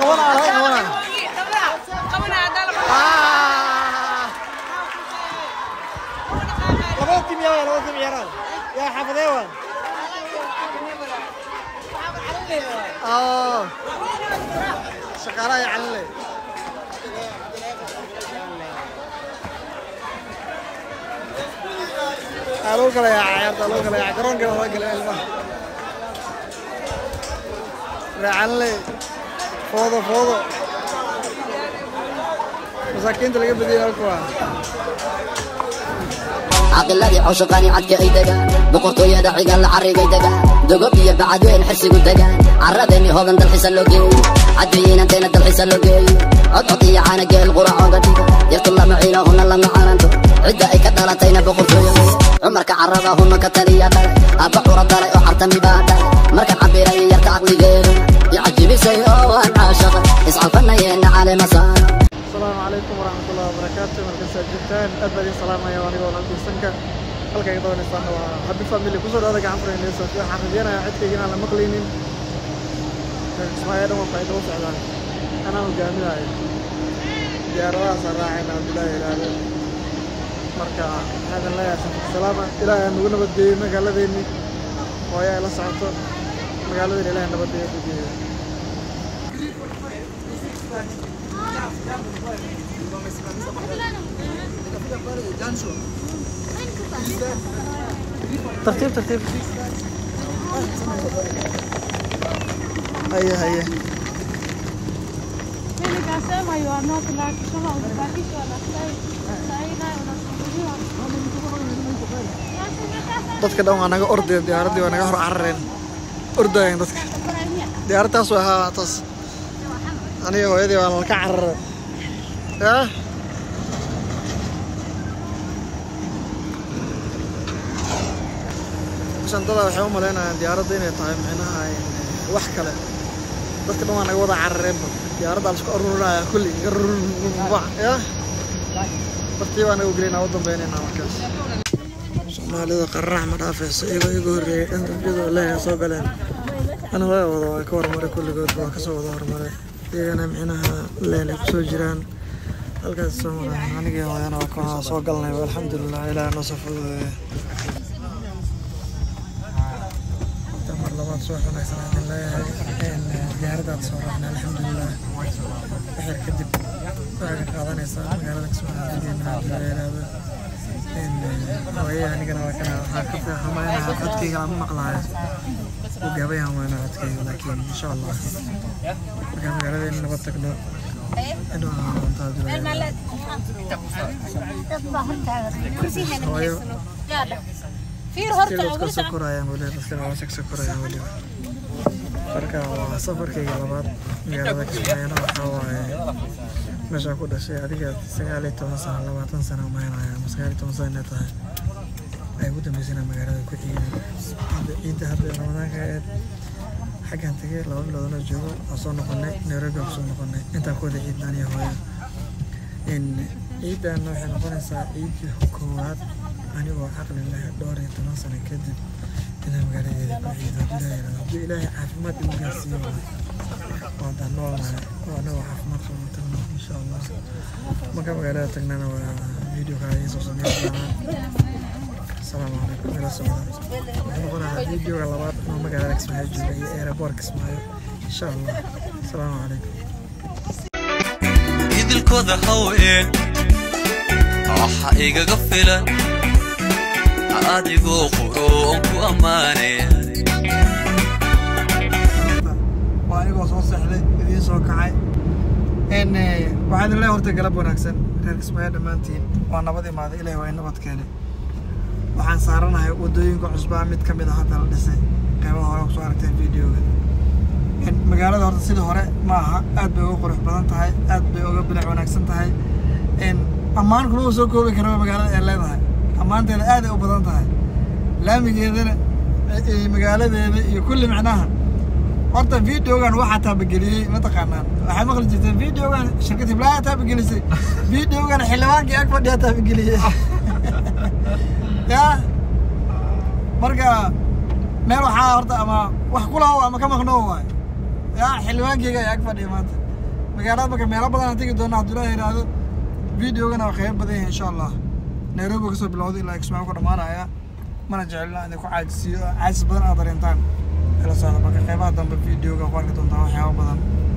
qabanaa laga qabanaa Ah. labada tim yaa labada tim ciyaaraan yaa xaafadee waan oo shaqaalaha yaa calinle aa lagu kala yaa ciyaarta lagu kala yaa garoonka laga gala ilmaha yaa calinle foodo foodo masaakiinta laga badiyay halka waa caqiladii cawshaqaani cadka ay degaan boqortooyada cigaal la carrigay degaan dogob iyo bacadweyn xirsigu degaan carradeeni hoodan dalxiisa loo geeyo cadbiyiinanteena dalxiisa loo geeyo codcod iyo caana geel quracooga dhigo yartu lama ciilahuna lama calanto cidda ay ka dhalatayna boqortooyo weye cumarka carrada huna ka taliya dhalay aabba cura dalay oo cartami baa dhalay markaan cabiray yarta caqligeedu icajibisay oo waan caashaqa iscalfanayeenna caleema saara asalaamu calaykum waraxmatullahi wabarakaatu markasaa joogtaan aad baa idin salaamaya anigoo naldiisanka halka ay doonaysaan waa habi family kusoo dhawaada gacan furaynaysa waxaan rajeynayaa cidkayga inaan la maqlaynin ismaayo dhan walba ay daba socdaan anaa hogaaminayo diyaaradahaasaan raacayna abdullaahi ilaahdo marka waxaan leeyahay safar salaama ilaahay aan nagu nabadgeeyo magaaladeennii hooyo ay la socoto magaaladeena ilaahay nabadgeeyo ku geeyo ترتيب ترتيب هيا هيا Mimi nikasema you are not lucky, kama umebakishwa na sai sai nayo unasumbuliwa. dadka dhan waa naga ordeen diyaaraddii waa naga hor carareen ordayeen dadka diyaaraddaas waa haa taas aniga hooyadii waa nalka cararay yaa shantada waxay u malaynayaan diyaaradda inay tahay micnaha wax kale dadka dhan waa naga wada carareenba diyaaradda la isku aruurinaya kulli ya bartii baa naga gelinaa u dambeynayna markaas soomaalida qararax ma dhaafayso iyagoo iga horreeyay dhan dambiyadoo leeyahay soo galeen ana waa wada waa ka hormaray kulligood waa kasoo wada hormaray iyagana micnaha leen ay kusoo jiraan halkaas soo maraan anigii hooyana waa ka soo galnay alxamdulilah ilaah noo soo fududeeya mar labaad soo xunaysan hadin leeyahay diyaaradaad soo raacnay alxamdulilah waxyar kadib waxay ka qaadanaysaa magaalada kismaaciiligeena hadii la yidhaahdo hooyay anigana waa kana waxaa ka hamaynaa codkayga lama maqlaayo u gaabay hamaynaa codkayga laakiin insha allah markaan magaaladeena nabad tagno indhaha doontaa hooyo dadka dadka soo korayaan weli dadkana waa soo korayaan weli marka waa safarkayga labaad magaalada kismaayana waxaa waaye meeshaa ku dhashay adiga sagaal iyo toban sano labaatan sano umaynaya ama sagaal iyo toban sano inay tahay ay ugu dambeysana magaalada ku ciidan hadda ciidda hadda ramadaanka aheed xaggan tegay laba biloodana joogo waa soo noqonay nairobi waa kusoo noqonay intaa ku wada ciidnaan iyo hooyo ciiddan waxay noqonaysaa ciiddii koowaad anigoo caqli leh dhowr iyo toban sano kadib inaan magaaladeeda ku ciido haddii ilaahay caafimaad igu gaarsiiyo waa daan noolnahay oo anagoo caafimaad qabno tagno insha allah marka magaalada tagnana waa video kale idiin soo sameyn doonaa asalaamu calaykum ila socda wuxuu noqonayaa videoga labaad inuu magaalada kismaayo jooga iyo aeroboort kismaayo insha allah asalaamu calaykum idilkooda haween waxa igaga filan adigoo quruun ku ammaanaya waa anigoo soo seexday idiin soo kacay n waxaa idin leeyahay horta galab wanaagsan reer kismaayo dhammaantiin waa nabad imaaday ilahi waa in nabad keenay waxaan saaranahay waddooyinka cusbaa mid ka mid a hadda la dhisay qeybaha hore kusoo aragteen videoga magaalada horta sidii hore ma aha aad bay uga qurux badan tahay aad bay uga bilic wanaagsan tahay ammaan kuma soo koobi karaba magaalada ay leedahay ammaanteeda aad ay u badan tahay laamigeedana magaaladeeda iyo kulli micnaha horta videogan waxaa taabageliyey mataqaanaan waxay maqli jirteen videogan shirkad hiblaayaa taabagelisay videogan xildhibaankii ag fadhiyaa taabageliyey ya marka meel waxaa horta ama wax kulahow ama ka maqnoo waay ya xildhibaankeyga ay ag fadhiya maanta magaalada marka meelo badan aan tegi doona cabdullaahi yidhaahdo videogana waa qeyb badan yahay insha allah nairobi kasoo bilowday ilaa kismaayo ku dhamaanaya mana jecelna idin ku caajisiyo caajis badan aad dareentaan ila socda marka qeybaha dambe videoga ku arki doontaa waxyaabo badan